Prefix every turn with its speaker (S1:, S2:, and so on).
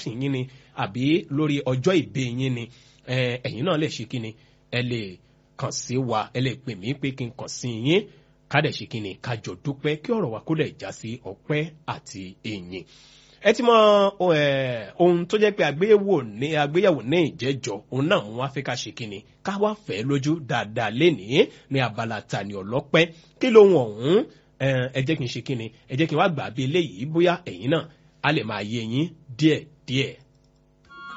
S1: birthday yín ni àbí lórí ọjọ́ ìbí yín ni ẹ̀yin náà lè ṣe kí ni ẹ lè kàn sí wa ẹ lè pè mí pé kí n kàn sí yín kádẹ̀ ṣe kí ni kájọ dúpẹ́ kí ọ̀rọ̀ wa kó lè já sí ọpẹ́ àti ìyìn ẹ ti mọ ohun tó jẹ́ pé àgbéyẹ̀wò ní àgbéyẹ̀wò ní ìjẹ́jọ́ òun náà wọ́n á fẹ́ ká ṣe kí ni ká wá fẹ́ lójú dáadáa lénìí ní abala tani ọlọ́pẹ́ kí lóhun ọ̀hún ẹ jẹ́ kí n ṣe kí ni ẹ jẹ́ kí n wá gbà bí eléyìí bóyá ẹ̀yin náà á lè máa yé yín díẹ̀ díẹ̀.